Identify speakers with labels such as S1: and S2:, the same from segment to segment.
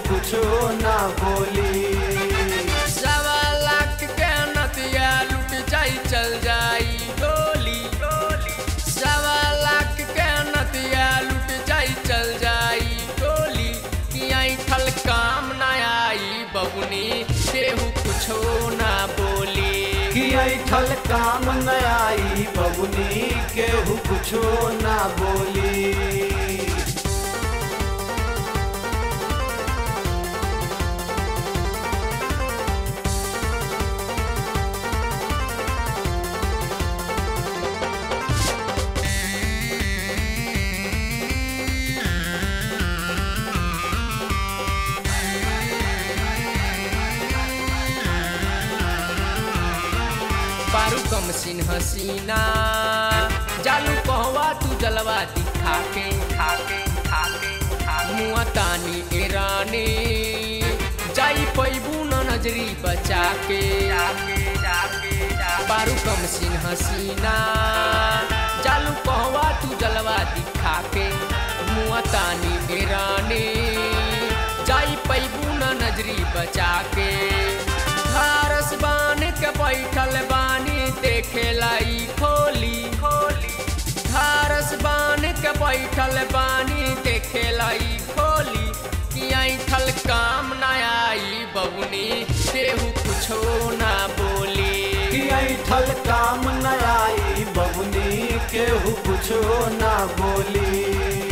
S1: कुछो ना बोली
S2: सवा लाख के नतिया लुट जाई चल जाई गोली सवा लाख के नतिया लुट जाई चल जाई गोली कि आई ठल काम ना आई बबुनी केहू कुछो ना बोली
S1: कि ऐठल काम न आई बबुनी केहू कुछो ना बोली
S2: पारू कम सिन हसीना जालू कहवा तू जलवा दिखा के खाके खाके मुआ तानी एरानी जाई पैबू न नजरी बचा के पारू कम सिन हसीना जालू कहवा तू जलवा दिखा के मुआ तानी एरानी जाई पैबू न नजरी बचा के धारस बान के बैठल बानी देखे लाई खोली खोली धारस बान के बैठल बानी देखे लाई खोली कि ऐठल काम ना आई बबुनी केहू कुछो ना बोली
S1: कि ऐठल काम न आई बबुनी केहू कुछो ना बोली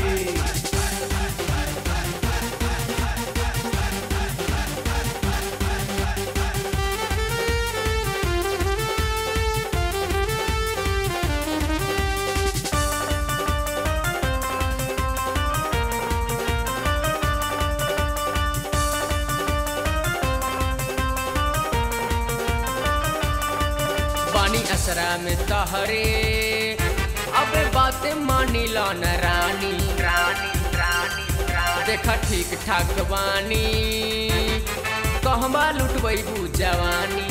S2: पानी असरा में तहरे अब बात मानी लो न रानी रानी रानी देखा ठीक ठाक बानी कहवा लुटबू जवानी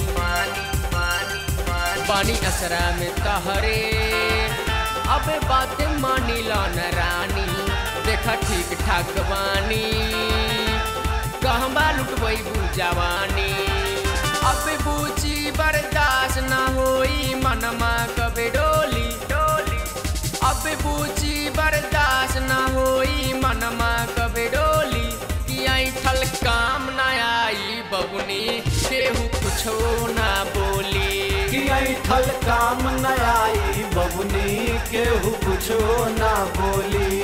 S2: पानी असरा में तहरे अब बात मानी लो न रानी देखा ठीक ठाक बानी कहवा लुटबू जवानी अब बूची बर्दाश्त न होई मनमा कबे डोली डोली अब बूची बर्दाश्त न होई मनमा कबे डोली कि ऐठल काम ना आई बबुनी केहू कुछो ना बोली
S1: कि ऐठल काम न आई बबुनी केहू कुछो ना बोली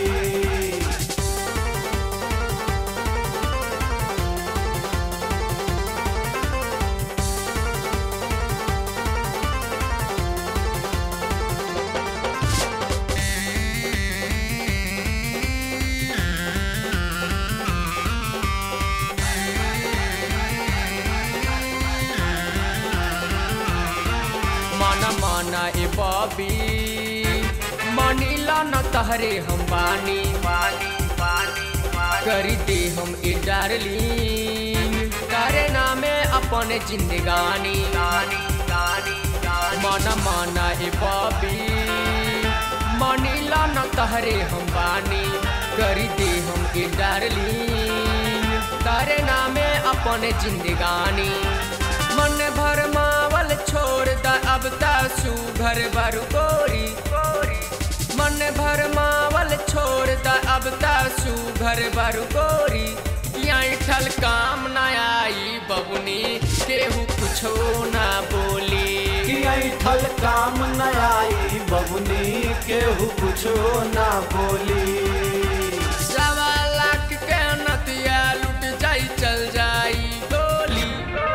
S2: माना माना ए बॉबी मानीला न तहरे हम बानी बानी बानी करी दे हम ए डार्लिंग करे नामे अपन जिंदगानी गानी गानी माना माना ए बॉबी मानीला न तहरे हम बानी करी दे हम ए डार्लिंग करे नामे अपन जिंदगानी मन भर मावल छोड़ द अब तासू घर भर गोरी मन भर मावल छोड़ द अब तासू घर भर गोरी ठल काम ना आई बबुनी केहू कुछो ना बोली
S1: कि ऐठल काम न आई बबुनी केहू कुछो ना बोली
S2: सवा लाख के नतिया लुट जाई चल जाई गोली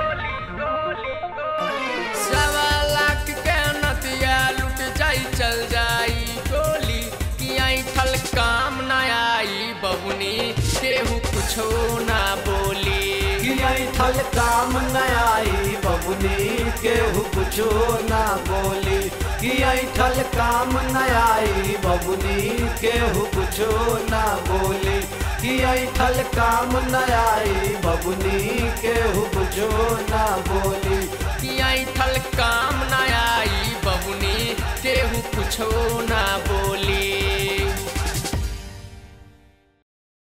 S2: सवा लाख के नतिया लुट जाई चल जाई गोली कि ऐठल काम ना आई बबुनी केहू कुछो ना बोली
S1: कि ऐठल काम न आई बबुनी केहू कुछो ना बोली कि ऐठल काम न आई बबुनी केहू कुछो ना बोली कि ऐठल काम न आई बबुनी केहू कुछो ना बोली
S2: कि ऐठल काम ना आई बबुनी केहू कुछो ना बोली